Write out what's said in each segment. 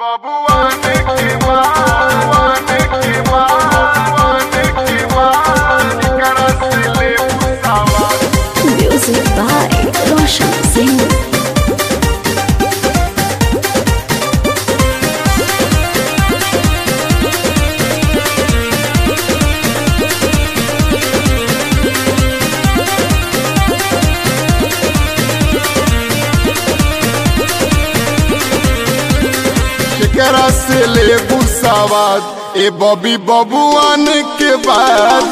बबुआने के बाने के बाने के बाने करा से ले पुसावा Music by Roshan Singh. केकरा से ले पुसावाद ए बबी बबुआन के बाद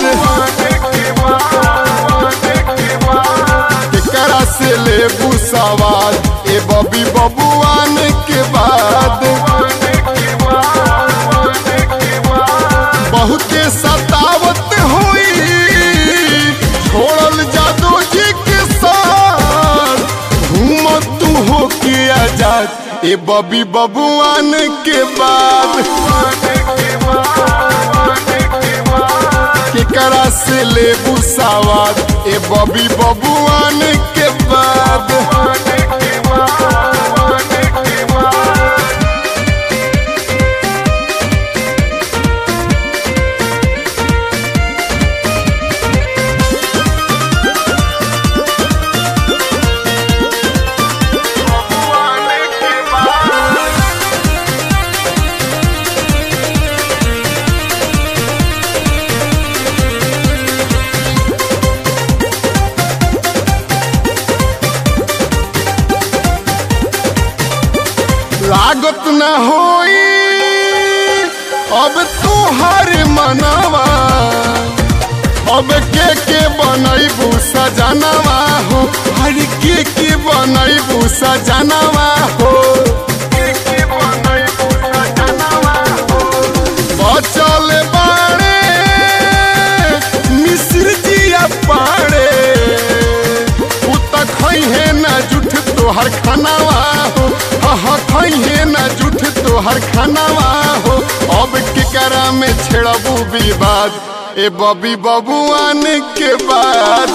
केकरा से ले पुसावाद ए बबी बबुआन के बाद बहुते सतावत हुई छोड़ल जादू जी के साथ घूमत तू हो के आजाद ए बबी बबुआन के बाद केकरा से ले बुसावाद ए बबी बबुआन के बाद लागत न होई अब तुहार मनवा अब के के बनैबू सजनवा हो हर के के बनैबू सजनवा हो बचल बाड़े मिश्र जिया पाड़े उ त खैहे न जुठ तोहर खानावा हो हाँ खैहे न जुठ तोहर खानावा हो अब केकरा में छेड़बू विवाद ए बबी बबुआन के बाद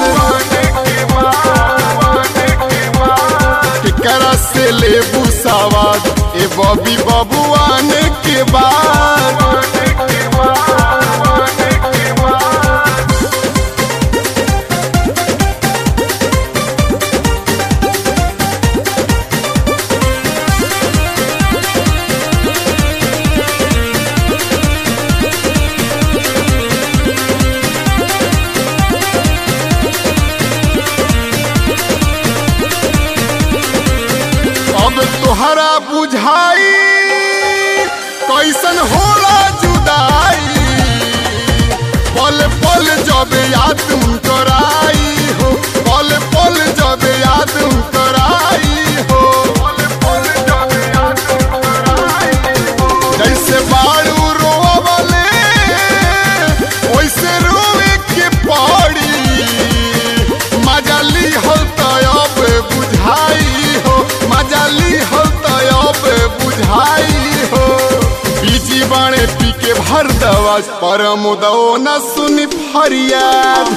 केकरा से लेबू सवाद ए बबी बबुआन के बाद अब तोहरा बुझाई कैसन होला जुदाई पल पल जब याद कराई हो पल पल जब याद कराई हो जैसे बाड़ू रोवले वैसे रोवे के पड़ी मजाली हो तब बुझाई हो मजाली हो तब बुझाई हो बीजी बाणे पी के भर दवा परम दो न सुनी फरियाद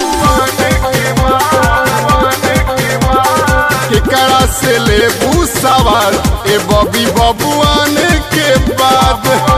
केकरा से ले सवाल ए बबी बबुआन के बाद